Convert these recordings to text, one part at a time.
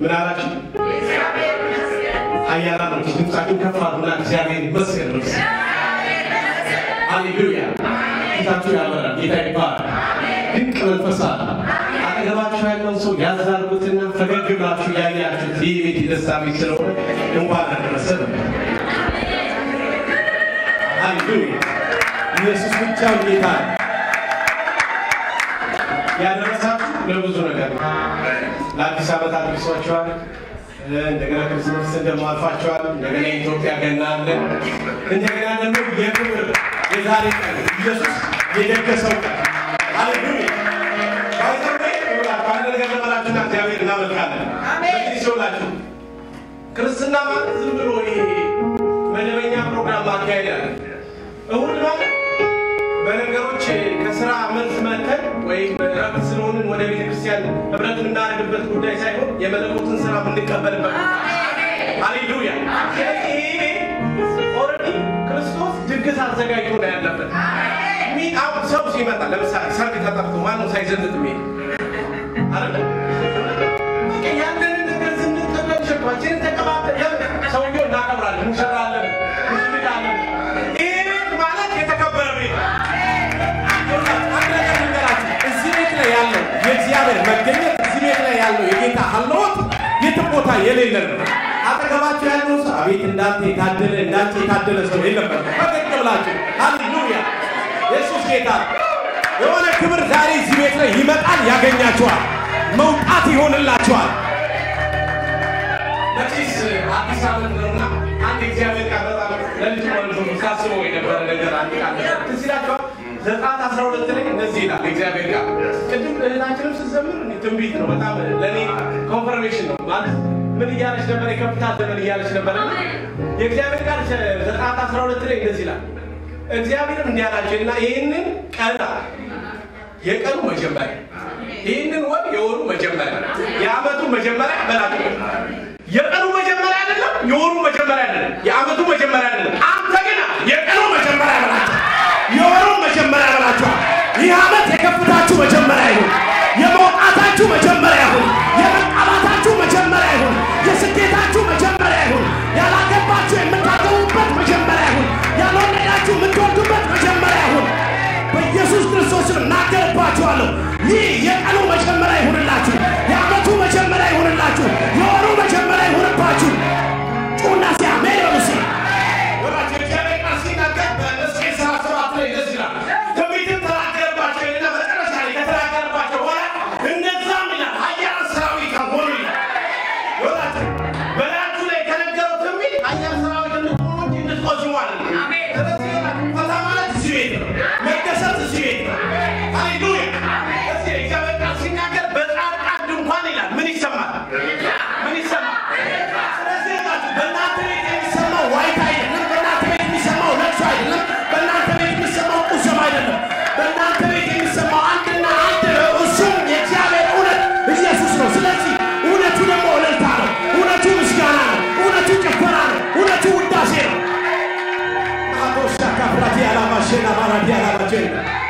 ምን አላችሁ? ኃያላኖች ድምፃችሁን ከፍ አድርጉና እግዚአብሔር ይመስገን በሉ። ሃሌሉያ! ጌታችሁ ያበራል። ጌታ ይባላል። ድንቅ መንፈስ አለ። አጠገባችሁ ያለውን ሰው ያዛርጉትና ፈገግ ብላችሁ ያያችሁት ይህ ቤት የደስታ ቤት ስለሆነ እንኳን አደረሰ በሉ። ሃሌሉያ! ኢየሱስ ብቻውን ጌታ ነው። ያደረሳችሁ ለብዙ ነገር ነው። ለአዲስ ዓመት አድርሷቸዋል። እንደገና ክርስቶስን ደግሞ አልፋቸዋል። እንደገና የኢትዮጵያ ገና አለ። እንደገና ደግሞ የክብር የዛሬ ቀን ኢየሱስ የደገሰው ቀን ሃሌሉያ። ባይዘዌ ይውላችሁ አንድ ነገር ልበላችሁና እግዚአብሔር እናመልካለን። በዚህ ሲውላችሁ ክርስትና ማለት ዝም ብሎ ይሄ መደበኛ ፕሮግራም ማካሄድ አለ። እሁድ ማለት በነገሮች ከስራ መልስ መተን ወይም ረፍት ስለሆንን ወደ ቤተ ክርስቲያን ህብረት የምናደርግበት ጉዳይ ሳይሆን የመለኮትን ስራ የምንቀበልበት ሃሌሉያ። ስለዚህ ይሄ ኦልሬዲ ክርስቶስ ድግስ አዘጋጅቶ ነው ያለበት። ሚ- አሁን ሰው ሲመጣ ለምሳሌ ሰርግ ተጠርቶ ማነው ሳይዘንጥ የሚሄድ አይደለ? በቃ ያለንን ነገር ስንቀበል ሸክማችንን ተቀባብለን ለምን ሰውየው እናከብራለን፣ ሙሽራ አለን፣ ሙሽሪት አለን። ይሄ ቤት ማለት የተከበረ ቤት ነው። እዚህ ቤት ላይ ያለው የእግዚአብሔር መገኘት እዚህ ቤት ላይ ያለው የጌታ ሀልዎት የትም ቦታ የሌለ ነው። አጠገባቸው ያለው ሰው አቤት እንዳንተ የታደለ እንዳንተ የታደለ ሰው የለበት። ፈገግ ብላችሁ ሃሌሉያ ኢየሱስ ጌታ ነው። የሆነ ክብር ዛሬ እዚህ ቤት ላይ ይመጣል፣ ያገኛችኋል፣ መውጣት ይሆንላችኋል። መቼስ አዲስ ዓመት ነውና አንድ እግዚአብሔር ቃል በጣም ለልጅ ወልዶ ሳስበው የነበረ ነገር አንድ ቃል ነበር። ትዝ ይላችኋል? ዘጸአት 12 ላይ እንደዚህ ይላል እግዚአብሔር ቃል። ቅድም እህታችንም ስትዘምር እኔ ትንቢት ነው፣ በጣም ለእኔ ኮንፈርሜሽን ነው ማለት ምን እያለች ነበር? የከፍታ ዘመን እያለች ነበር። የእግዚአብሔር ቃል ዘጸአት 12 ላይ እንደዚህ ይላል እግዚአብሔርም እንዲህ አላቸው እና ይህንን ቀን የቀኑ መጀመሪያ ይህንን ወር የወሩ መጀመሪያ የዓመቱ መጀመሪያ በላቸው። የቀኑ መጀመሪያ አይደለም፣ የወሩ መጀመሪያ አይደለም፣ የዓመቱ መጀመሪያ አይደለም። አንተ ግን የቀኑ መጀመሪያ በላቸው፣ የወሩ መጀመሪያ በላቸዋል። ይህ ዓመት የከፍታችሁ መጀመሪያ ይሁን፣ የመውጣታችሁ መጀመሪያ ይሁን፣ የመቃባታችሁ መጀመሪያ ይሁን፣ የስኬታችሁ መጀመሪያ ይሁን፣ ያላገባችሁ የምታገቡበት መጀመሪያ ይሁን፣ ያልወለዳችሁ የምትወልዱበት መጀመሪያ ይሁን። በኢየሱስ ክርስቶስ ስም እናገርባችኋለሁ። ይህ የቀኑ መጀመሪያ ይሁንላችሁ፣ የዓመቱ መጀመሪያ ይሁንላችሁ፣ የወሩ መጀመሪያ ይሁንባችሁ። ጩና ሲያሜን በሉ እስኪ። ወራችሁ እግዚአብሔር ቃል ሲናገር በሕዝቅኤል ሰባ ሰባት ላይ እንደዚህ ይላል። ትንቢትም ተናገረባቸው ይልና መጨረሻ ላይ ከተናገረባቸው በኋላ እነዛም ይላል ኃያላን ሰራዊት ሆኑ ይላል። ወራችሁ በላያችሁ ላይ ከነገረው ትንቢት ኃያላን ሰራዊት እንድትሆኑ እንጂ እንድትቆዝሙ አይደለም። ስለዚህ ይላል ፈታ ማለት እዚህ ቤት ነው። መደሰት እዚህ ቤት ነው። ሃሌሉያ። እዚህ እግዚአብሔር ቃል ሲናገር በጻድቃን ድንኳን ይላል ምን ይሰማል? ምን ይሰማል? ስለዚህ ይላችሁ በእናንተ ቤት የሚሰማው ዋይታ አይደለም። በእናንተ ቤት የሚሰማው ለቅሶ አይደለም። በእናንተ ቤት የሚሰማው ቁስም አይደለም። በእናንተ ቤት የሚሰማው አንድና አንድ ነው። እሱም የእግዚአብሔር እውነት ኢየሱስ ነው። ስለዚህ እውነቱ ደግሞ እልልታ ነው። እውነቱ ምስጋና ነው። እውነቱ ጭፈራ ነው። እውነቱ ውዳሴ ነው። አቦሻ ካፍራቲ አላማሼና ባራዲ አላማቼና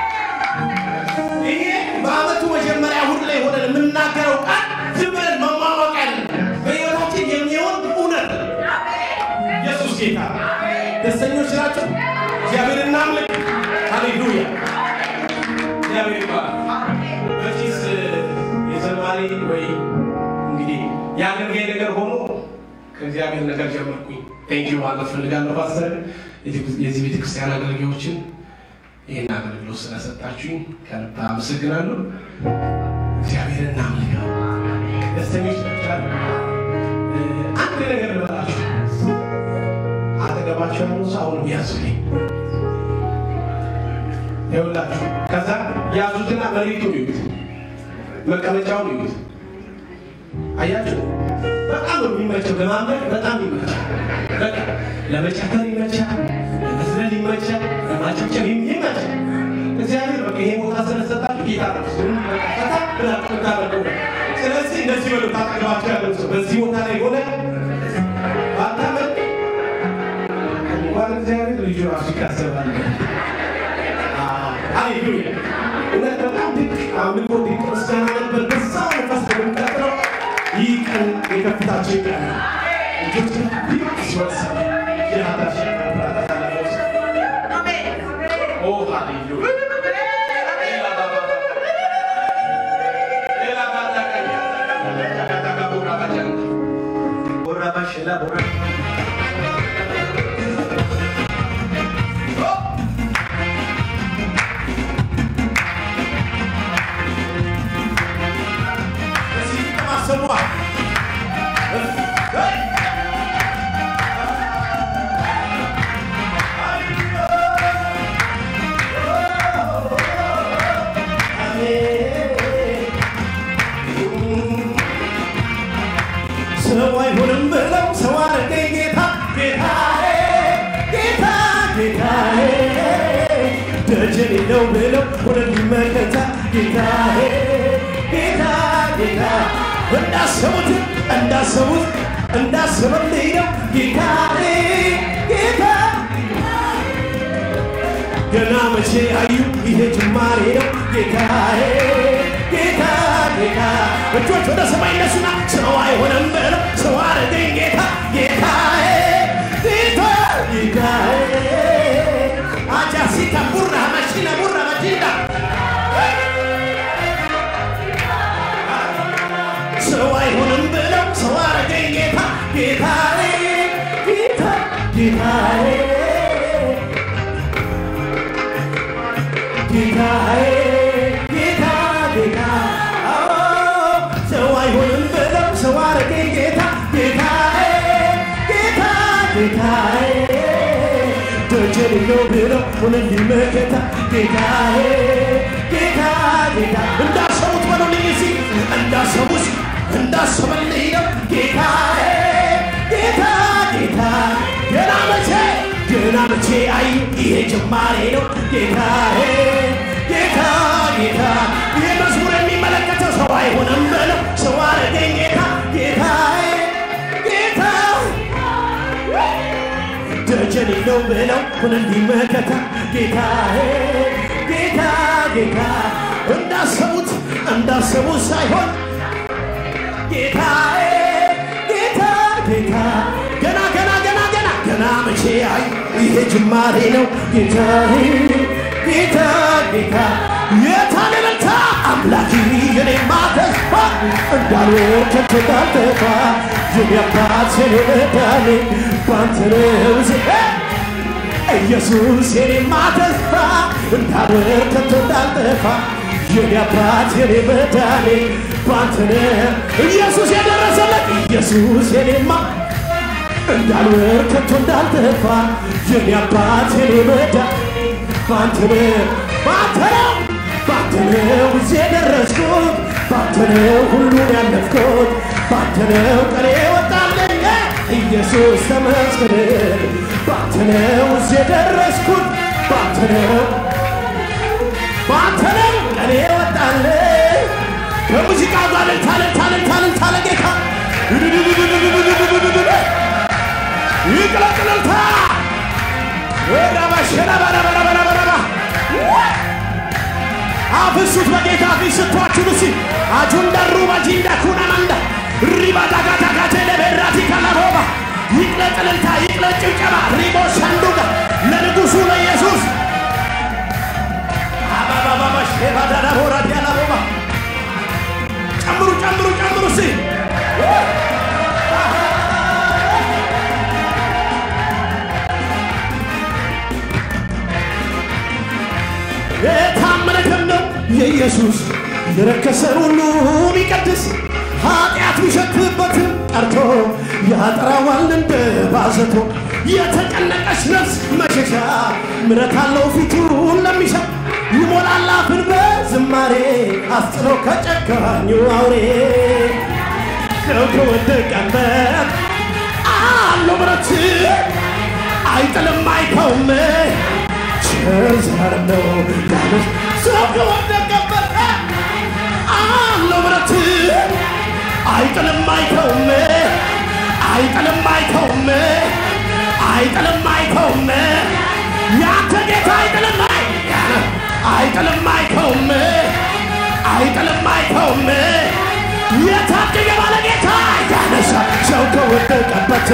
ይሄ በዓመቱ መጀመሪያ እሑድ ላይ ሆነን የምናገረው ቃል ዝም ብለን መሟሟቅ አይደለም። በሕይወታችን የሚሆን እውነት ነው። ኢየሱስ ጌታ ነው። ደስተኞች ናቸው። እግዚአብሔር እናምልክ። ሃሌሉያ እግዚአብሔር ይባላል። በፊት የዘማሪ ወይ እንግዲህ የአገልጋይ ነገር ሆኖ ከእግዚአብሔር ነገር ጀመርኩኝ። ቴንኪዩ ማለት ፈልጋለሁ ፓስተር፣ የዚህ ቤተክርስቲያን አገልጋዮችን ይህን አገልግሎት ስለሰጣችሁኝ ከልብ አመሰግናለሁ። እግዚአብሔር እናምልከው። ደስተኞች ናቸው። አንድ ነገር ልበላችሁ። አጠገባቸው ያሉ ሰው አሁን ያዙልኝ ይኸውላችሁ። ከዛ ያዙትና መሬቱን ይዩት፣ መቀመጫውን ይዩት። አያችሁ፣ በጣም ነው የሚመቸው ለማምለክ በጣም ይመቻል። በቃ ለመጨፈር ይመቻል፣ ለመዝለል ይመቻል፣ ለማጨብጨብ ይመቻል። እግዚአብሔር በቃ ይሄ ቦታ ስለሰጣችሁ ጌታ ነው ዝም በቃ ፈታ ብላችሁ ታመልኩ። ስለዚህ እንደዚህ በሉ ታጠገባችሁ ያለው ሰው በዚህ ቦታ ላይ ሆነ ባታመልክ እንኳን እግዚአብሔር ልጁ ራሱ ይታሰባል። ሃሌሉያ! እውነት በጣም ድንቅ አምልኮ ድንቅ ምስጋና ነበር። በዛው ነፋስ በሚቀጥለው ይህ ቀን የከፍታችን ቀን ነው። እጆችን ቢቅ ሲወሰን የናታሽን መብራት አሳለፈው ኦ ሃሌሉያ ሰው አይሆንም ብለው ሰው አረገኝ ጌታ ጌታዬ ጌታ ጌታዬ ደጀን ነው ብለው ሆነልኝ መከታ ጌታዬ ጌታ ጌታ እንዳሰቡት እንዳሰቡት እንዳሰበልኝ ነው ጌታዬ ጌታ ገና መቼ አዩ ይሄ ጅማሬ ነው ጌታዬ ጌታ ጌታ እጆች ወደ ሰማይ እነሱና ሰው አይሆንም ብለው ሰው አረገኝ ጌታ ጌታዬ ጌታ ጌታዬ አጃሲታ ቡራ መሺና ቡራ መጂዳ ሰው አይሆንም ብለው ሰው አረገኝ ጌታ ጌታዬ ጌታ ጌታዬ ጌታዬ ጌታ ጌታ አዎ ሰው አይሆንም ብለው ሰው አረገኝ ጌታ ጌታዬ ጌታ ጌታዬ ደጀን ነው ብለው ሆነልኝ መከታ ጌታዬ ጌታ ጌታ እንዳሰቡት በሉልኝ እስኪ እንዳሰቡት እንዳሰበልኝ ነው ጌታዬ ጌታ ጌታ ገና መቼ ገና መቼ አይ ይሄ ጅማሬ ነው ጌታዬ ጌታ ጌታ ይሄ መዝሙር የሚመለከተው ሰው አይሆንም ብለው ሰው አረገኝ ጌታ ጌታዬ ጌታ ደጀኔ ነው ብለው ሁነልኝ መከታ ጌታዬ ጌታ ጌታ እንዳሰቡት እንዳሰቡት ሳይሆን ጌታዬ ጌታ ጌታ ገና ገና ገና ገና ገና መቼ አይ ይሄ ጅማሬ ነው ጌታዬ ጌታ ጌታ የታለለታ አምላክ የኔማ ተስፋ እንዳልወድቅ ከቶ እንዳልጠፋ የኔ አባት የኔ መድኃኒት ባንተ ነው ዜ ኢየሱስ የኔማ ተስፋ እንዳልወድቅ ከቶ እንዳልጠፋ የኔ አባት የኔ መድኃኒት ባንተ ነው ኢየሱስ የደረሰለት ኢየሱስ የኔማ እንዳልወድቅ ከቶ እንዳልጠፋ የኔ አባት የኔ መድኃኒት ባንተ ነው ባንተ ነው ባንተ ነው እዚህ የደረስኩት ባንተ ነው ሁሉን ያለፍኩት ባንተ ነው ቀኔ ወጣለኝ ኢየሱስ ተመስገን ባንተ ነው እዚህ የደረስኩት ባንተ ነው ባንተ ነው ቀኔ ወጣለኝ ከሙዚቃ ጋር ልልታ ልልታ ልልታ ለጌታ ይቅለጥ ልልታ ወራባሸራባራባራባራባ አፍሱት በጌታ ፊት ስቷችሁ ንሲ አጁንዳሩ ባጂንዳ ኩናማንዳ ሪባዳጋዳጋቴ ለቤራቲ ካላቦባ ይቅለጥ እልልታ ይቅለጥ ጭብጨባ ሪቦ ሻንዱጋ ለንጉሡ ለኢየሱስ አባባባባ ሼባዳዳ ቦራዲ አላቦባ ጨምሩ ጨምሩ ጨምሩ ሲ የታመነ ደም ነው የኢየሱስ የረከሰን ሁሉ ቢቀድስ ኃጢአት ቢሸትበትም ቀርቶ ያጠራዋል እንደ ባዘቶ የተጨነቀች ነፍስ መሸሻ ምረት አለው ፊቱን ለሚሻ ይሞላል አፍን በዝማሬ አስጥሎ ከጨካኙ አውሬ ገብቶ ወደቀበት አለው ምረት አይጥልም አይተውም ቸር ዘር ነው ያለች ሰው ከወደቀበት አለው ምረት አይጥልም አይተውም አይጥልም አይተውም አይጥልም አይተውም ያንተ ጌታ አይጥልም አይጥልም አይተውም አይጥልም አይተውም የታደገ ባለ ጌታ ያነሳ ከወደቀበት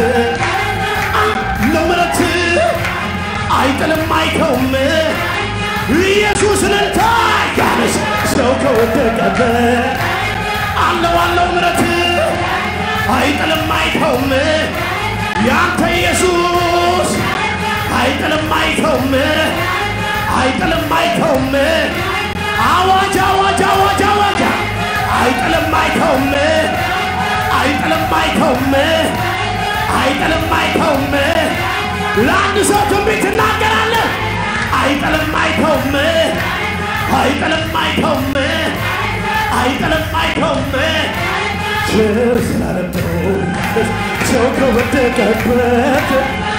ለምረት አይጥልም አይተውም ኢየሱስ እልልታ ያነስ ሰው ከወደቀበት አለው አለው ምረት አይጥልም አይተውም ያንተ ኢየሱስ አይጥልም አይተውም አይጥልም አይተውም አዋጅ አዋጅ አዋጅ አዋጅ አይጥልም አይተውም አይጥልም አይተውም አይጥልም አይተውም ለአንድ ሰው ትንቢት ትናገራለህ አይጥልም አይተውም አይጥልም አይተውም አይጥልም አይተውም ቸር ስላለብነው ሰው ከወደቀበት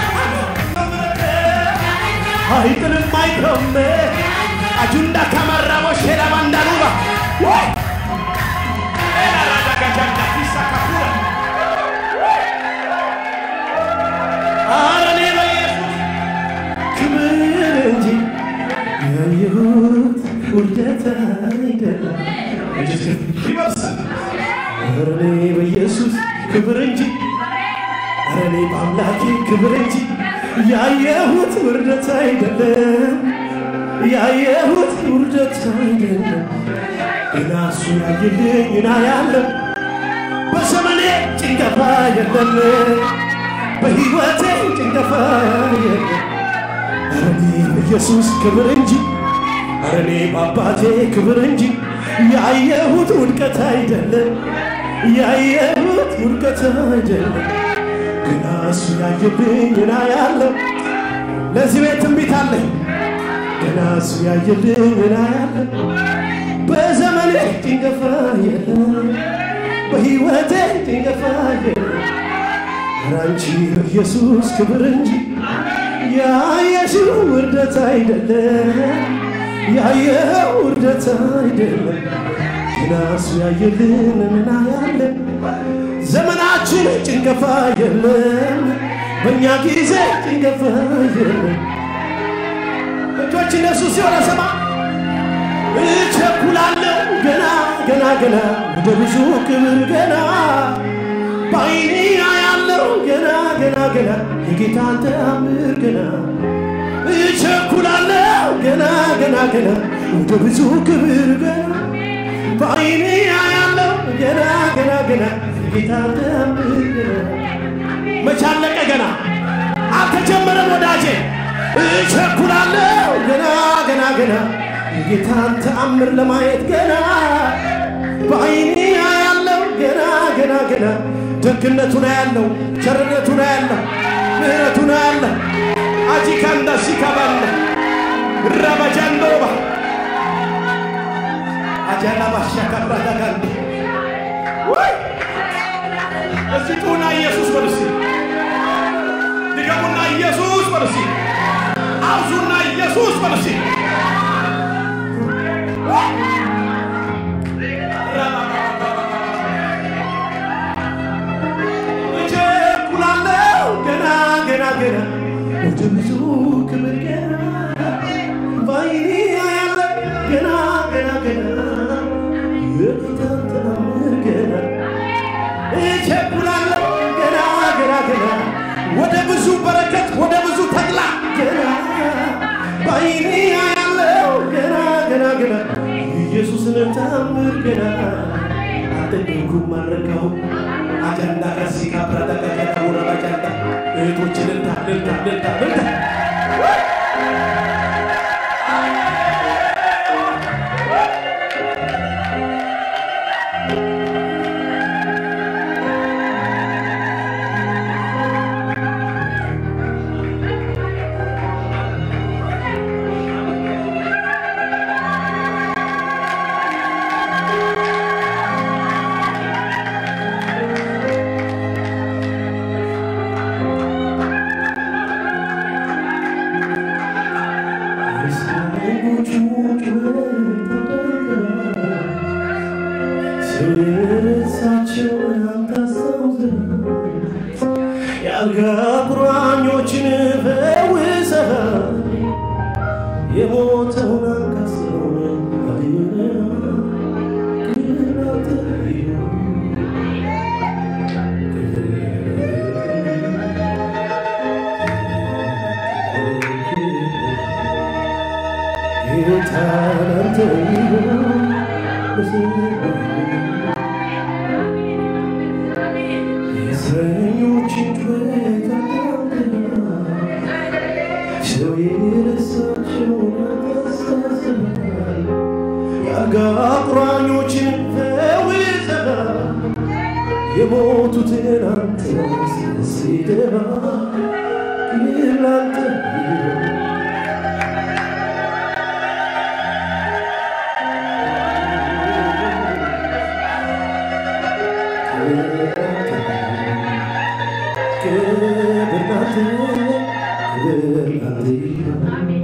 አይጥልም አይተውም አጁንዳ ከመራቦ ሼላ ባንዳኑባ ወይ ኧረ እኔ በኢየሱስ ክብር እንጂ ያየሁት ውርደት አይደለም። ይበርሳል። ኧረ እኔ በኢየሱስ ክብር እንጂ ኧረ እኔ በአምላኬ ክብር እንጂ ያየሁት ውርደት አይደለም። ያየሁት ውርደት አይደለም። ገና እሱ ያየልኝ እና ያለው በዘመኔ ጭንገፋ የለም። በሕይወቴ ጭንገፋ የለም። ኧረ እኔ በኢየሱስ ክብር እንጂ ኧረ እኔ በአባቴ ክብር እንጂ ያየሁት ውድቀት አይደለም። ያየሁት ውድቀት አይደለም። ገና እሱ ያየብኝ እና ያለው ለዚህ ቤት ትንቢት አለኝ። ገና እሱ ያየልኝ እና ያለው በዘመኔ ጭንገፋ የለም። በሕይወቴ ጭንገፋ የለም። ራንቺ በኢየሱስ ክብር እንጂ ያየሽው ውርደት አይደለም። ያየው ውርደት አይደለም። ገና እሱ ያየልን እናያለን። ዘመናችን ጭንገፋ የለም። በእኛ ጊዜ ጭንገፋ የለም። እጆች እነሱ ሲሆነ ሰማ እቸኩላለሁ ገና ገና ገና ወደ ብዙ ክብር ገና በዓይኔ ያለው ገና ገና ገና የጌታን ተአምር ገና እቸኩላለሁ ገና ገና ገና ወደ ብዙ ክብር ገና በዓይኔ ያለው ገና ገና ገና የጌታን ተአምር ገና መቼ አለቀ ገና አልተጀመረም ወዳጄ እቸኩላለሁ ገና ገና ገና የጌታን ተአምር ለማየት ገና በዓይኔ ያለው ገና ገና ገና ደግነቱን ያለው ቸርነቱን ያለው ምሕረቱን ያለው አጂካንዳ ሲካባለ ረበጃንዶባ አጃላ ባሻካብራዳጋንድ ወይ እዚህ ጩና ኢየሱስ በርሲ ድገሙና ኢየሱስ በርሲ አውዙና ኢየሱስ በርሲ እቸኩላለሁ ገና ገና ገና ወደ ብዙ ክብር ገና በዓይኔ ያለ ገና ገና ገና የጌታን ተአምር ገና እቸኩላለሁ ገና ገና ገና ወደ ብዙ በረከት ወደ ብዙ ተድላ ገና በዓይኔ ያለው ገና ገና ገና ኢየሱስን ተአምር ገና አልጠየኩም አልረካሁም አጀንዳ ከዚህ ካብራዳጋጋ ውረባጃንዳ እህቶች ልልታ ልልታ ልልታ ልልታ ስርሳቸውን አንታስታውስ የአልጋ ቁራኞችን ፈውሰሃል የሞተውን አንካሰውን አድነሃል ግን አንተ የእስረኞችን ጩኸት ሰው የረሳቸውን አስታስባል የአልጋ ቁራኞችን ፈውሰሃል የሞቱትን አንተ ሲደባ ግን ላንተ ክብር ላንተ ክብር ላንተ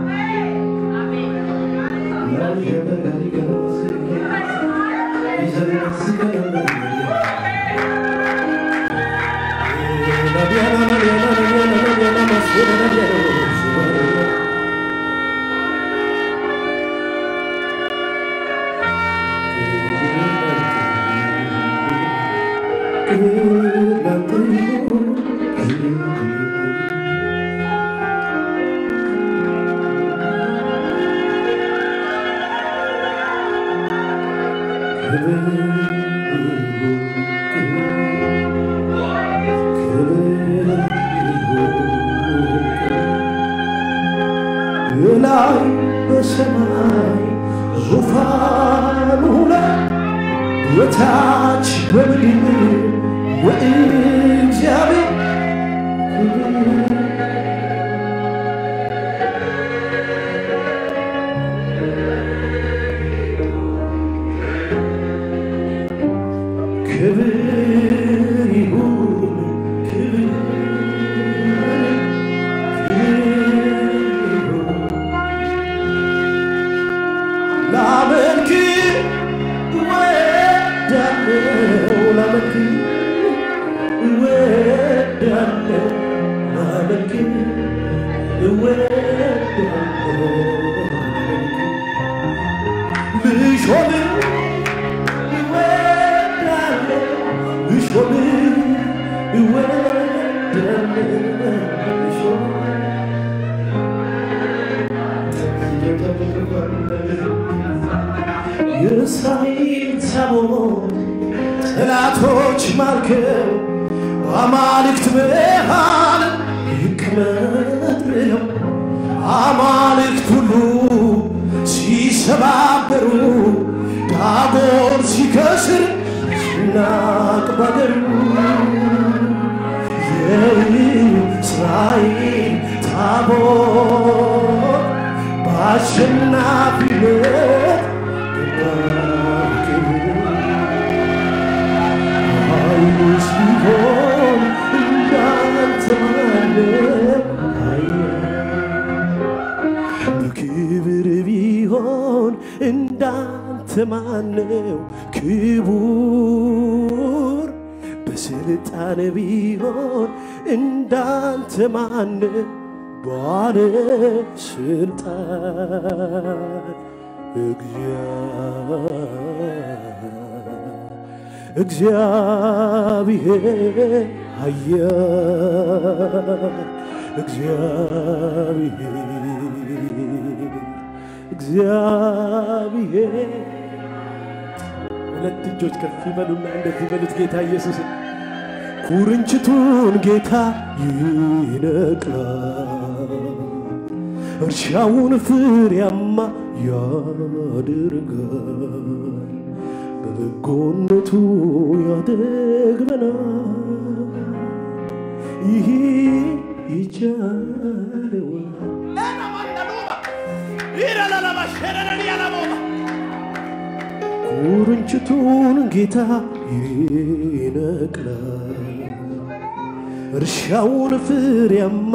ላይ በሰማይ ዙፋኑ ላይ በታች በምድር ወእግዚአብሔር ክብር ይሁን ክብር ላመልክ እወዳለሁ ላመልክ እወዳለሁ ላመልክ እወዳለሁ ልሾም እወዳለሁ ልሾም እወዳለሁ ልሾም የእስራኤል ታቦት ጠላቶች ማርከው አማልክት መሃል ይቀመጥ ብለው አማልክት ሁሉ ሲሰባበሩ ዳጎን ሲከስር ሲናቅ ባገሩ የእስራኤል ታቦት በአሸናፊነት ኃይሉስ ቢሆን እንዳንተ ማንም በክብር ቢሆን እንዳንተ ማነው ክቡር በስልጣን ቢሆን እንዳንተ ማነው ባለ ስልጣን እግዚአብሔር ኃያል እግዚአብሔር እግዚአብሔር ሁለት እጆች ከፍ ይበሉና እንደዚህ በሉት ጌታ ኢየሱስ ኩርንችቱን ጌታ ይነቅላል እርሻውን ፍሬያማ ያደርጋል በበጎነቱ ያደግመናል ይህ ይቻለዋል ኩርንችቱን ጌታ ይነቅላል እርሻውን ፍሬያማ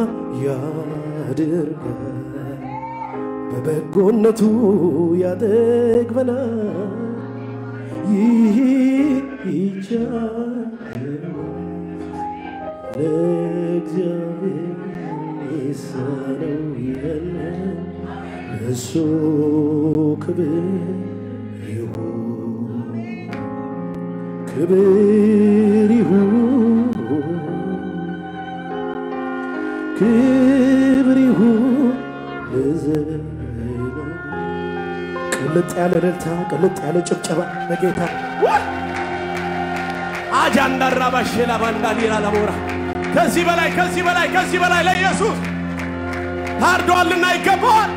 ያደርጋል በበጎነቱ ያጠግበናል ይህ ይቻለዋል ለእግዚአብሔር የሳነው የለም እሱ ክብር ይሁን ክብር ይሁን ክብር ይሁን ለዘላለም ቅልጥ ያለ እልልታ፣ ቅልጥ ያለ ጭብጨባ ለጌታ አጃንዳራ ባሼላ ባንዳዲራ ለሞራ ከዚህ በላይ ከዚህ በላይ ከዚህ በላይ ለኢየሱስ ታርዷልና ይገባዋል።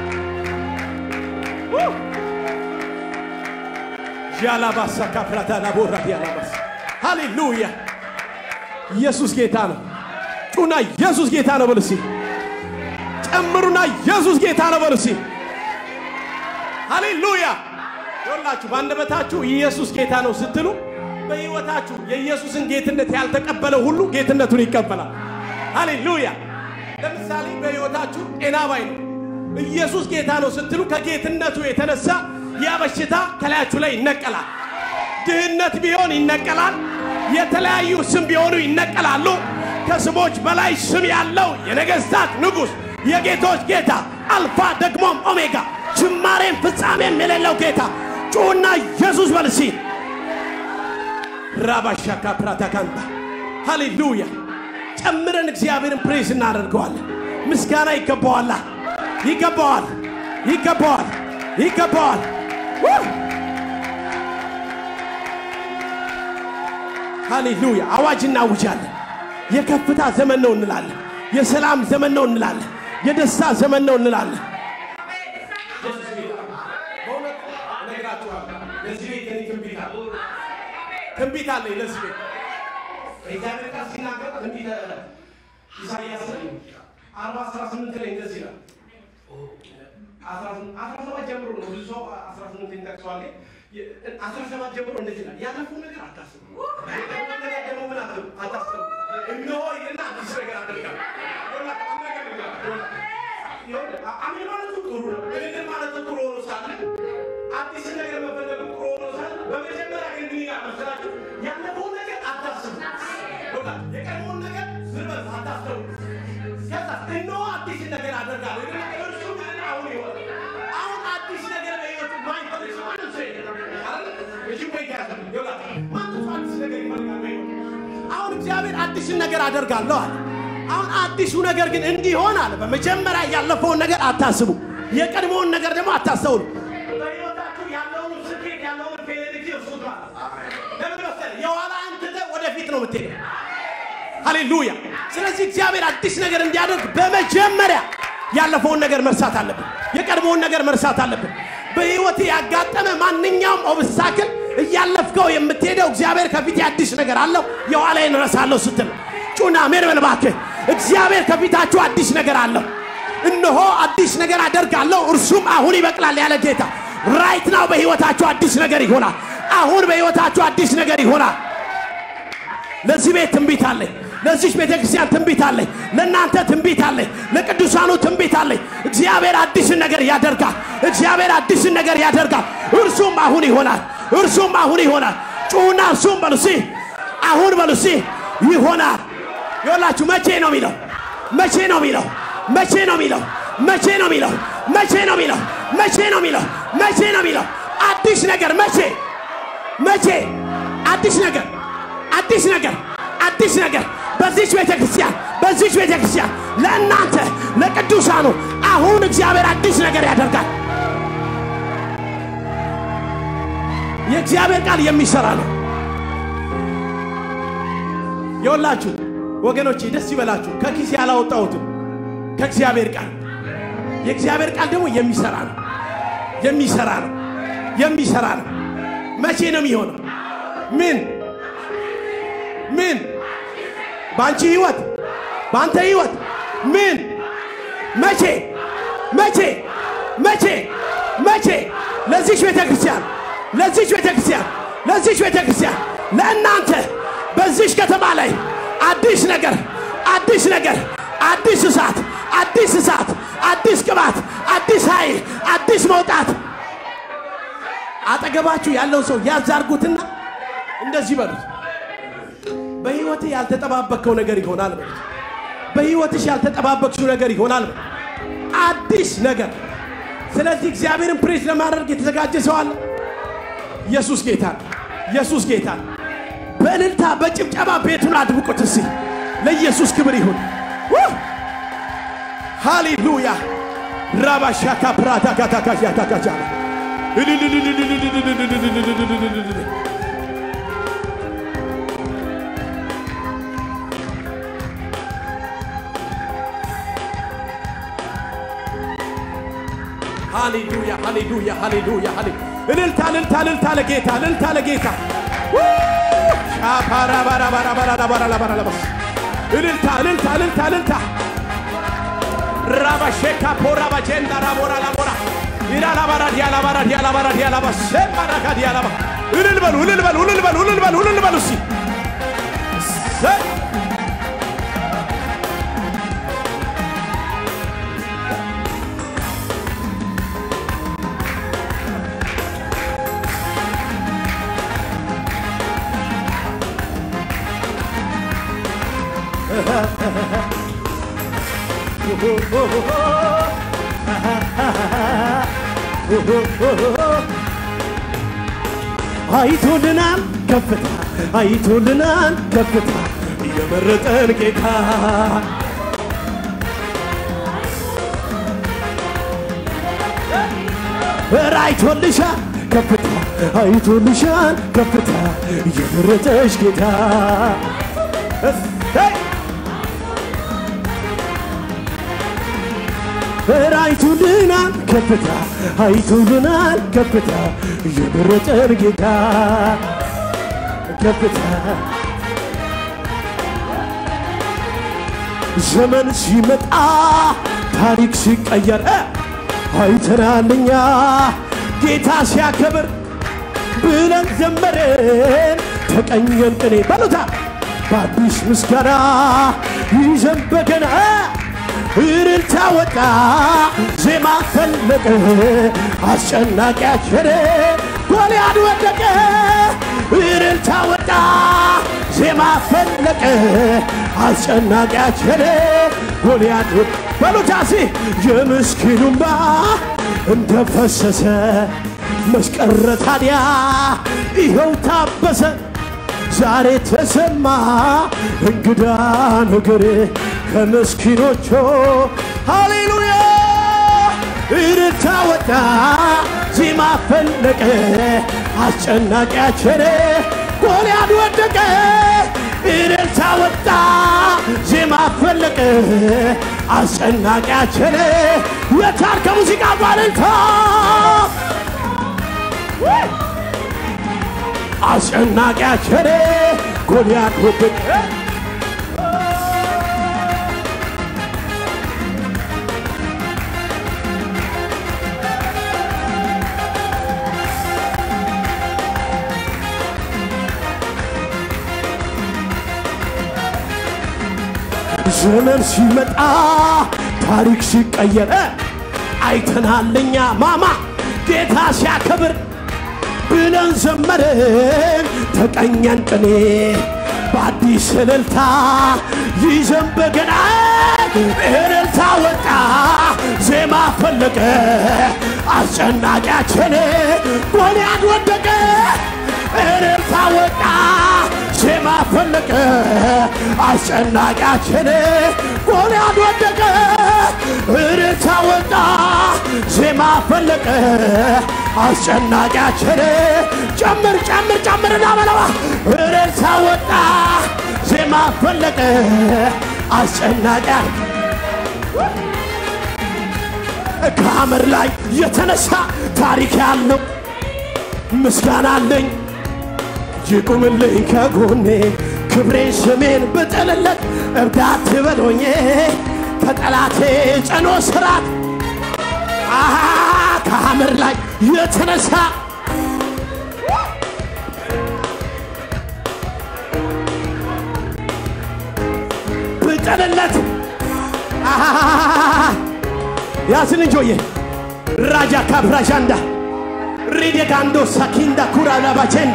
ዣላባሳ ካፕራታ ላቦራ ዲያላባስ ሃሌሉያ! ኢየሱስ ጌታ ነው። ጩና ኢየሱስ ጌታ ነው በሉ እስኪ። ጨምሩና ኢየሱስ ጌታ ነው በሉ እስኪ። ሃሌሉያ! ይኸውላችሁ በአንደበታችሁ ኢየሱስ ጌታ ነው ስትሉ በሕይወታችሁ የኢየሱስን ጌትነት ያልተቀበለ ሁሉ ጌትነቱን ይቀበላል። ሃሌሉያ! ለምሳሌ በሕይወታችሁ ጤና ባይ ነው ኢየሱስ ጌታ ነው ስትሉ ከጌትነቱ የተነሳ ያ በሽታ ከላያችሁ ላይ ይነቀላል። ድህነት ቢሆን ይነቀላል። የተለያዩ ስም ቢሆኑ ይነቀላሉ። ከስሞች በላይ ስም ያለው የነገሥታት ንጉሥ የጌቶች ጌታ አልፋ ደግሞም ኦሜጋ ጅማሬም ፍጻሜም የሌለው ጌታ ጩና ኢየሱስ በልሲ ራባሻካ ፕራታካንታ ሃሌሉያ ጨምረን እግዚአብሔርን ፕሬስ እናደርገዋለን። ምስጋና ይገባዋላ፣ ይገባዋል፣ ይገባዋል፣ ይገባዋል። ሃሌሉያ አዋጅ እናውጃለን። የከፍታ ዘመን ነው እንላለን። የሰላም ዘመን ነው እንላለን። የደስታ ዘመን ነው እንላለን። ትንቢት አለኝ ለዚህ ቤት እግዚአብሔር ቃል ሲናገር ትንቢተ ኢሳይያስ አርባ አስራ ስምንት ላይ እንደዚህ ይላል። አስራ ሰባት ጀምሮ ነው ብዙ ሰው አስራ ስምንት ይጠቅሰዋል። አስራ ሰባት ጀምሮ እንደዚህ ይላል። ያለፈው ነገር አታስቡ፣ ያለፈው ነገር ደግሞ ምን አትሉ አታስቡ። እነሆ ይልና አዲስ ነገር አደርጋለሁ። አሜን ማለቱ ጥሩ ነው። ንግግር ማለቱ ጥሩ ሆኖ ሳለ አዲስ ነገር መፈለግ ጥሩ ሆኖ ሳለ በመጀመሪያ ግን ምን ይላል መሰላችሁ? ያለፈውን ነገር አታስቡ፣ የቀድሞውን ነገር ዝም በሉ አታስቡ። ከዛ እነሆ አዲስ ነገር አደርጋለሁ ይልና እርሱ ግን አሁን ይሆናል። አሁን አዲስ ነገር በሕይወቱ ማይፈልግ ሰው ማንም ሰው የለም አይደል? እሺ ወይ ያዘ ይውላል ማንም ሰው አዲስ ነገር ይፈልጋል በሕይወቱ። አሁን እግዚአብሔር አዲስን ነገር አደርጋለሁ አለ። አሁን አዲሱ ነገር ግን እንዲሆን አለ በመጀመሪያ ያለፈውን ነገር አታስቡ፣ የቀድሞውን ነገር ደግሞ አታስተውሉ። በሕይወታችሁ ያለውን ስኬት ያለውን ፌሌክሲ እርሱት ማለት ለምን መሰለህ? የኋላህን ትተህ ወደፊት ነው የምትሄደው። ሃሌሉያ። ስለዚህ እግዚአብሔር አዲስ ነገር እንዲያደርግ በመጀመሪያ ያለፈውን ነገር መርሳት አለብን። የቀድሞውን ነገር መርሳት አለብን። በሕይወት ያጋጠመ ማንኛውም ኦብስታክል እያለፍከው የምትሄደው እግዚአብሔር ከፊት አዲስ ነገር አለው የኋላዬን እረሳለሁ ስትል ጩና ሜር በል እባክህ። እግዚአብሔር ከፊታችሁ አዲስ ነገር አለው። እነሆ አዲስ ነገር አደርጋለሁ እርሱም አሁን ይበቅላል ያለ ጌታ ራይት ናው በሕይወታችሁ አዲስ ነገር ይሆናል። አሁን በሕይወታችሁ አዲስ ነገር ይሆናል። ለዚህ ቤት ትንቢት አለኝ። ለዚች ቤተ ክርስቲያን ትንቢት አለኝ። ለእናንተ ትንቢት አለኝ። ለቅዱሳኑ ትንቢት አለኝ። እግዚአብሔር አዲስን ነገር ያደርጋል። እግዚአብሔር አዲስን ነገር ያደርጋል። እርሱም አሁን ይሆናል። እርሱም አሁን ይሆናል። ጩሁና እርሱም በሉሲ አሁን በሉሲ ይሆናል። ይኸውላችሁ መቼ ነው የሚለው? መቼ ነው የሚለው? መቼ ነው የሚለው? መቼ ነው የሚለው? መቼ ነው የሚለው? መቼ ነው የሚለው? መቼ ነው የሚለው? አዲስ ነገር መቼ መቼ? አዲስ ነገር አዲስ ነገር አዲስ ነገር በዚች ቤተ ክርስቲያን በዚች ቤተ ክርስቲያን ለእናንተ ለቅዱሳኑ አሁን እግዚአብሔር አዲስ ነገር ያደርጋል። የእግዚአብሔር ቃል የሚሰራ ነው። የወላችሁ ወገኖቼ ደስ ይበላችሁ። ከኪስ ያላወጣሁትም ከእግዚአብሔር ቃል የእግዚአብሔር ቃል ደግሞ የሚሰራ ነው። የሚሰራ ነው። የሚሰራ ነው። መቼ ነው የሚሆነው? ምን ምን በአንቺ ህይወት በአንተ ህይወት ምን መቼ መቼ መቼ መቼ ለዚች ቤተ ክርስቲያን ለዚች ቤተ ክርስቲያን ለዚች ቤተ ክርስቲያን ለእናንተ በዚች ከተማ ላይ አዲስ ነገር አዲስ ነገር አዲስ እሳት አዲስ እሳት አዲስ ቅባት አዲስ ኃይል አዲስ መውጣት አጠገባችሁ ያለው ሰው ያዛርጉትና እንደዚህ በሉት በህይወትህ ያልተጠባበቅከው ነገር ይሆናል በሉት በህይወትሽ ያልተጠባበቅሽው ነገር ይሆናል በሉት አዲስ ነገር ስለዚህ እግዚአብሔርን ፕሬዝ ለማድረግ የተዘጋጀ ሰው አለ ኢየሱስ ጌታ ነው። ኢየሱስ ጌታ ነው። በእልልታ በጭብጨባ ቤቱን አድምቁት እስቲ ለኢየሱስ ክብር ይሁን ውህ! ሃሌሉያ ራባሻካ ፕራታካታካሻታካቻ ሃሌሉያ ሃሌሉያ ሃሌሉያ ሃሌ እልልታ እልልታ እልልታ ለጌታ እልልታ ለጌታ ሻፓራባራባራባራባራባራባስ እልልታ እልልታ እልልታ እልልታ ራባሼካ ፖራባ ጀንዳ ራቦራ ላቦራ ኢራላባራ ዲያላባራ ዲያላባራ ዲያላባ ሴማራካ ዲያላባ እልል በሉ እልል በሉ እልል በሉ እልል በሉ እልል በሉ እስኪ ሰይ አይቶልናል ከፍታ አይቶልናል ከፍታ የመረጠን ጌታ ኧረ አይቶልሻል ከፍታ አይቶልሻል ከፍታ የመረጠሽ ጌታ እሰይ! ኧረ አይቶልናል ከፍታ አይቶልናል ከፍታ የመረጠን ጌታ ከፍታ ዘመን ሲመጣ ታሪክ ሲቀየር እ አይተናልኛ ጌታ ሲያከብር ብለን ዘመርን ተቀኘን ቅኔ በሉታ በአዲስ ምስጋና ይዘን በገና እልልታ ወጣ ዜማ ፈለቀ አስጨናቂያችን ጎልያድ ወደቀ እልልታ ወጣ ዜማ ፈለቀ አስጨናቂያችን ጎልያድ ወደቀ በሉታሲ የምስኪኑምባ እንደፈሰሰ መስቀረ ታዲያ ይኸው ታበሰ ዛሬ ተሰማ እንግዳ ነገር ከምስኪኖቹ ሃሌሉያ እልልታ ወጣ ዜማ ፈለቀ አስጨናቂያችን ጎልያድ ወደቀ እልልታ ወጣ ዜማ ፈለቀ አስጨናቂያችን የታር ከሙዚቃ ባልልታ አስጨናቂያችን ጎልያድ ወደቀ ዘመን ሲመጣ ታሪክ ሲቀየር አይተናልኛ ማማ ጌታ ሲያከብር ብለን ዘመርን ተቀኘን ቅኔ በአዲስ እልልታ ይዘን በገና እልልታ ወጣ ዜማ ፈለቀ አስጨናቂያችን ጎልያድ ወደቀ እልልታ ወጣ ዜማ ፈለቀ አስጨናቂያችን ጎልያድ ወደቀ እልልታ ወጣ ዜማ ፈለቀ አስጨናቂያችን ጨምር ጨምር ጨምር እናበለዋ እልልታ ወጣ ዜማ ፈለቀ አስጨናቂያ ከሐመር ላይ የተነሳ ታሪክ ያለው ምስጋና አለኝ ይቁምልኝ ከጎኔ ክብሬን ስሜን ብጥልለት እብዳት በሎኜ ከጠላቴ ጸኖ ስራት አሃ ከሐመር ላይ የተነሳ ብጥልለት አሃ ያስን እንጆዬ ራጃ ካብራዣንዳ ሪዴጋንዶ ሳኪንዳ ኩራ ላባቼንዳ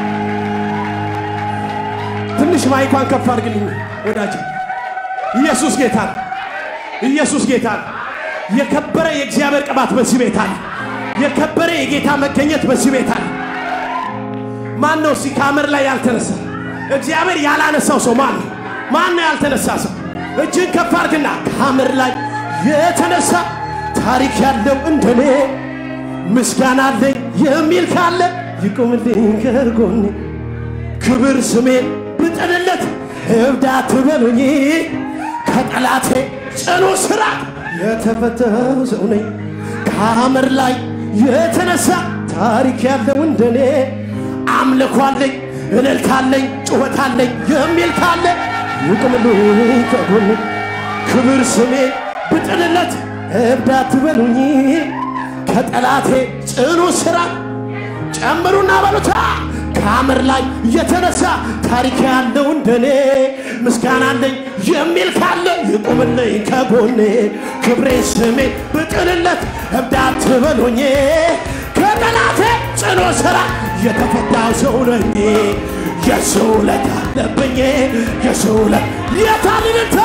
ትንሽ ማይኳን ከፍ አድርግልኝ ወዳጅ። ኢየሱስ ጌታ ነው። ኢየሱስ ጌታ ነው። የከበረ የእግዚአብሔር ቅባት በዚህ ቤት አለ። የከበረ የጌታ መገኘት በዚህ ቤት አለ። ማን ነው እስኪ ከሐመር ላይ ያልተነሳ? እግዚአብሔር ያላነሳው ሰው ማን ነው? ማን ነው ያልተነሳ ሰው? እጅን ከፍ አድርግና ከሐመር ላይ የተነሳ ታሪክ ያለው እንደኔ ምስጋና አለኝ የሚል ካለ ይቁምልኝ ከጎኔ ክብር ስሜን ብጥልለት እብድ አትበሉኝ ከጠላቴ ጽኑ ስራ የተፈተው ሰው ነኝ ከሐመር ላይ የተነሳ ታሪክ ያለው እንደኔ አምልኮ አለኝ እልልታ አለኝ ጩኸት አለኝ የሚል ካለ ይቁምልኝ ከጎኔ ክብር ስሜን ብጥልለት እብድ አትበሉኝ ከጠላቴ ጽኑ ስራ ጨምሩና በሉታ ከሐመር ላይ የተነሳ ታሪክ ያለው እንደኔ ምስጋና አለኝ የሚል ካለ ይቁምልኝ ከጎኔ ክብሬ ስሜ ብጥልለት እብድ አትበሉኝ ከጠላቴ ጽኑ ስራ የተፈታው ሰው ነኝ የሰው ዕለት አለብኝ የሰው ዕለት የታልልታ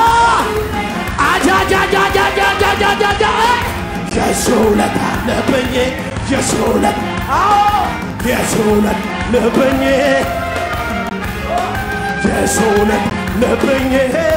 አጃጃጃጃጃጃጃጃ የሰው ዕለት አለብኝ የሰው ዕለት አዎ የሰው ዕለት ልብኝ የሰው ዕለት ልብኝ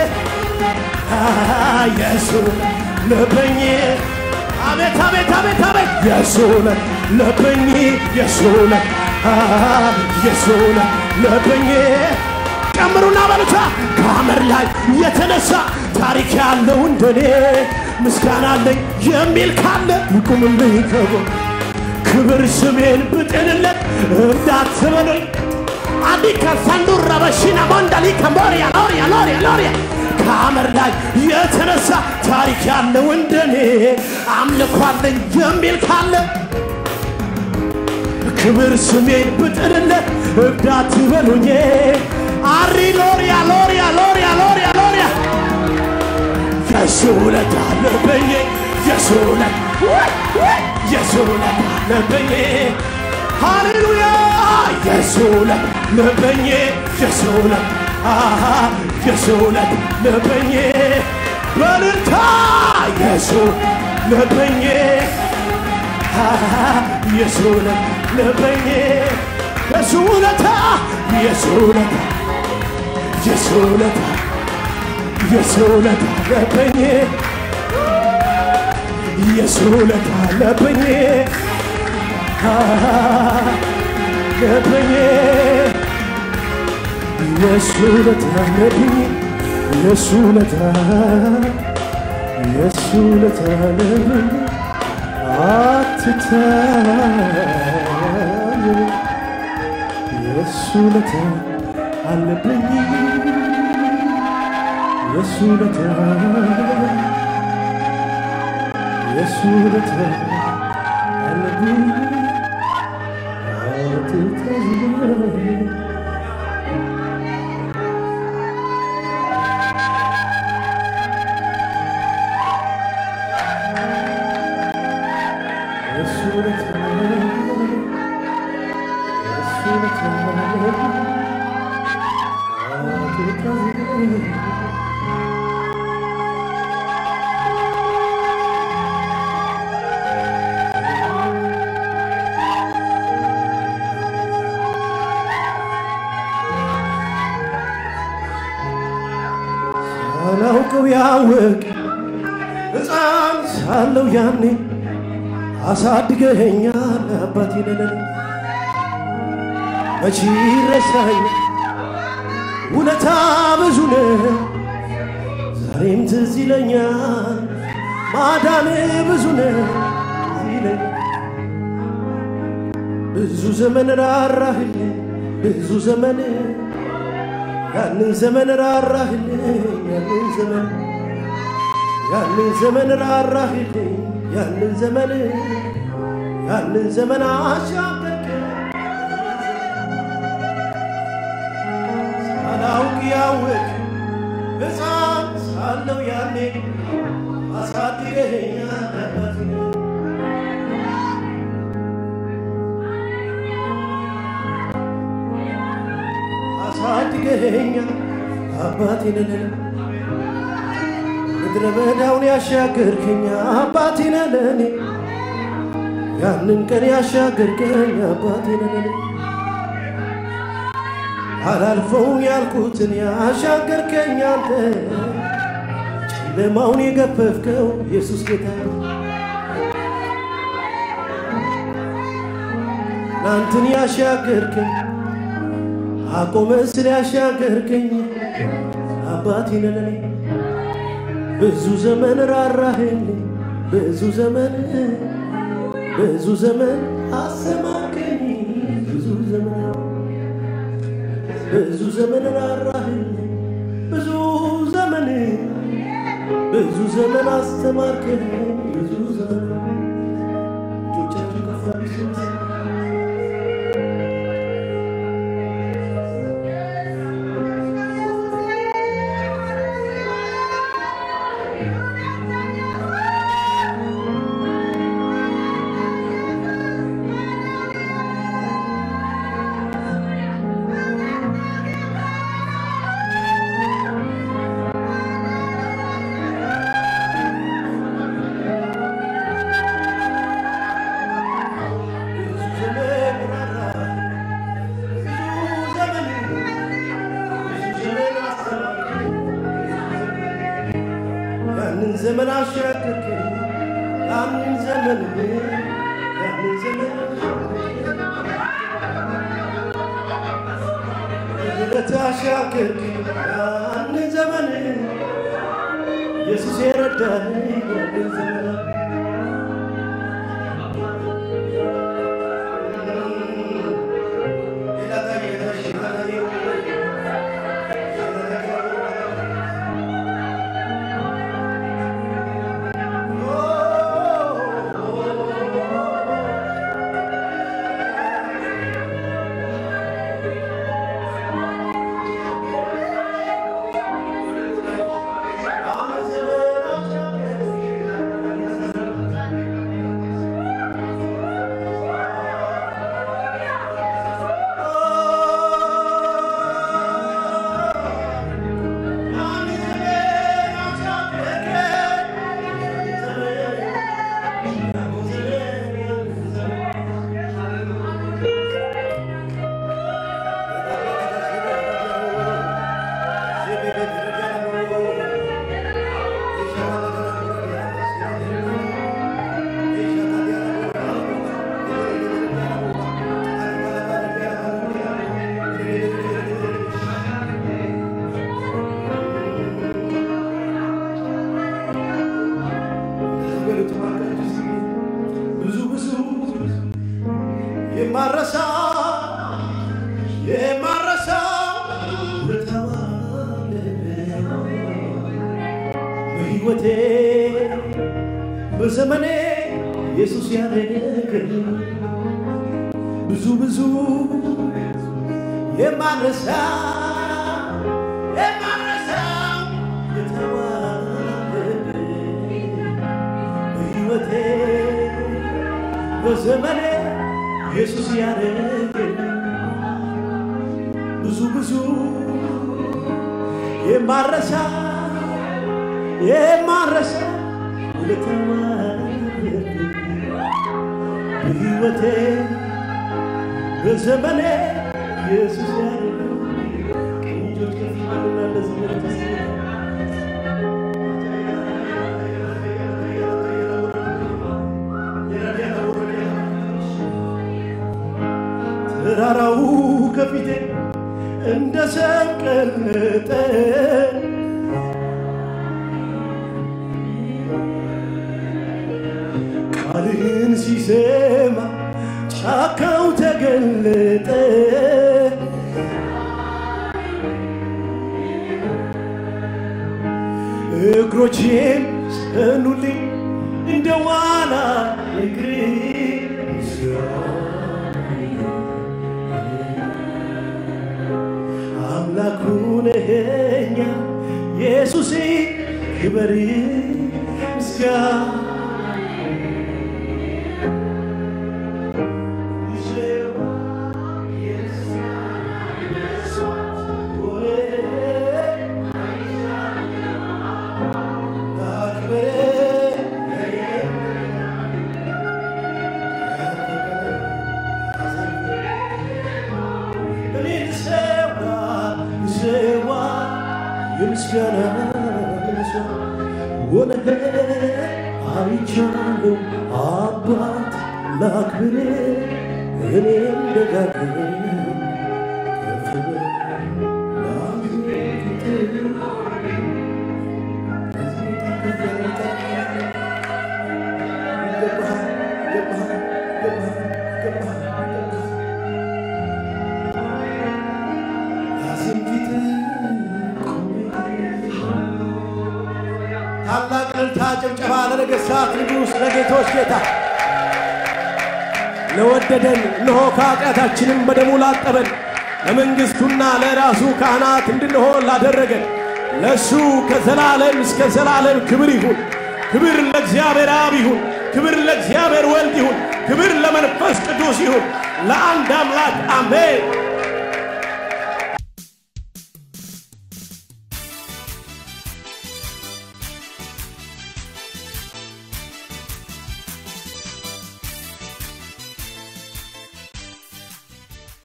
የሰው ልብኝ አቤት አቤት አቤት አቤት የሰው ዕለት ልብኝ የሰው ዕለት የሰው ዕለት ልብኝ ጨምሩና በሉታ ከሐመር ላይ የተነሳ ታሪክ ያለው እንደኔ ምስጋና አለኝ የሚል ካለ ይቁምልኝ ከጎን ክብር ስሜን ብጥልለት እንዳትበሉኝ አዲከ ፈንዱረ በሺና ሞንዳሊ ከሞሪያ ሎሪያ ሎሪያ ሎሪያ ከሐመር ላይ የተነሳ ታሪክ ያለው እንደኔ አምልኮ አለኝ የሚል ካለ ክብር ስሜን ብጥልለት እንዳትበሉኝ አሪ ሎሪያ ሎሪያ ሎሪያ ሎሪያ ሎሪያ የሱ ውለታ አለብኝ የሱ ውለታ የሱ ውለታ አለብኝ ሃሌሉያ የሱ ውለታ አለብኝ የሱ ውለታ የሱ ውለታ አለብኝ በልልታ የሱ አለብኝ የሱ ውለታ አለብኝ የሱ ውለታ የሱ ውለታ የሱ ውለታ የሱ ውለታ አለብኝ የሱ ውለታ አለብኝ አለብኝ የሱ ውለታ አለብኝ የሱ ውለታ የሱ ውለታ አለብኝ አትታይ የሱ ውለታ አለብኝ የሱ ውለታ የሱ ውለታ አለብኝ አትታይ የሱ ውለታ የሱ ውለታ አትታይ ሳላውቀው ያወቅ ሕፃን ሳለው ያኔ አሳድገኸኛል አባቴ ነነን መቼ ረሳኝ ውለታ ብዙ ነው ዛሬም ትዝ ይለኛል ማዳን ብዙ ነው ትዝ ይለኛል ብዙ ዘመን ራራህልኝ ብዙ ዘመን ያንን ዘመን ራራህልኝ ያንን ዘመን ያንን ዘመን ራራህልኝ ያንን ዘመን ያንን ዘመን አሻገርከ ሳላውቅ ያወቅ ሕፃን ሳለው ያኔ አሳድገኸኛል አባቴ አሳድገኸኛል አባቴ ነህ ምድረ በዳውን ያሻገርከኝ አባቴ ነህ ለእኔ ያንን ቀን ያሻገርከኝ አባቴ ነህ ለእኔ አላልፈው ያልኩትን ያሻገርከኝ አንተ ጨለማውን የገፈፍከው ኢየሱስ ጌታ ትናንትን ያሻገርከኝ አቆመ ስለ ያሻገርከኝ አባቴ ነህ ለኔ ብዙ ዘመን ራራህልኝ ብዙ ዘመን ብዙ ዘመን አሰማከኝ ብዙ ዘመን ብዙ ዘመን ራራህልኝ ብዙ ዘመን ብዙ ዘመን አስተማርከኝ ብዙ ዘመን እጆቻችሁ ከፍ አድርጉ። ብዙ ዘመን ራራህልኝ ብዙ ዘመን ብዙ ዘመን አስተማርከኝ ያንን ዘመን አሻገርከኝ ያንን ዘመን ያንን ዘመን በምህረት አሻገርከኝ ያንን ዘመን ኢየሱስ የረዳኝ ያንን ዘመን ብዙ ብዙ የማረሳ የማረሳ ውለታዋ በሕይወቴ በዘመኔ ኢየሱስ ያደረገልኝ ብዙ ብዙ የማረሳ የማረሳ ውለታዋ በሕይወቴ በዘመኔ ኢየሱስ ያደረገልኝ ብዙ ብዙ የማረሳ የማረሳ ውለታዋ በሕይወቴ በዘመኔ ኢየሱስ ያደረገልኝ ቀኝ እጆች ከፍ ይበሉና ለዘመን ተስፋ ተራራው ከፊቴ እንደ ሰም ቀለጠ ቃልህን ሲሰማ ጫካው ተገለጠ እግሮቼም ጸኑልኝ እንደ ዋላ እግር አምላኩ ነኸኛ ኢየሱስ ክበር ምስጋና የምስጋና ሆነህ አይቻለሁ አባት ላክብር እኔም ደጋግም ከፍ በል ታላቅ እልልታ ጭብጨባ ለነገሥታት ንጉሥ ለጌቶች ጌታ ለወደደን እነሆ ከኃጢአታችንም በደሙ ላጠበን ለመንግሥቱና ለራሱ ካህናት እንድንሆን ላደረገን ለእሱ ከዘላለም እስከ ዘላለም ክብር ይሁን። ክብር ለእግዚአብሔር አብ ይሁን። ክብር ለእግዚአብሔር ወልድ ይሁን። ክብር ለመንፈስ ቅዱስ ይሁን። ለአንድ አምላክ አሜን።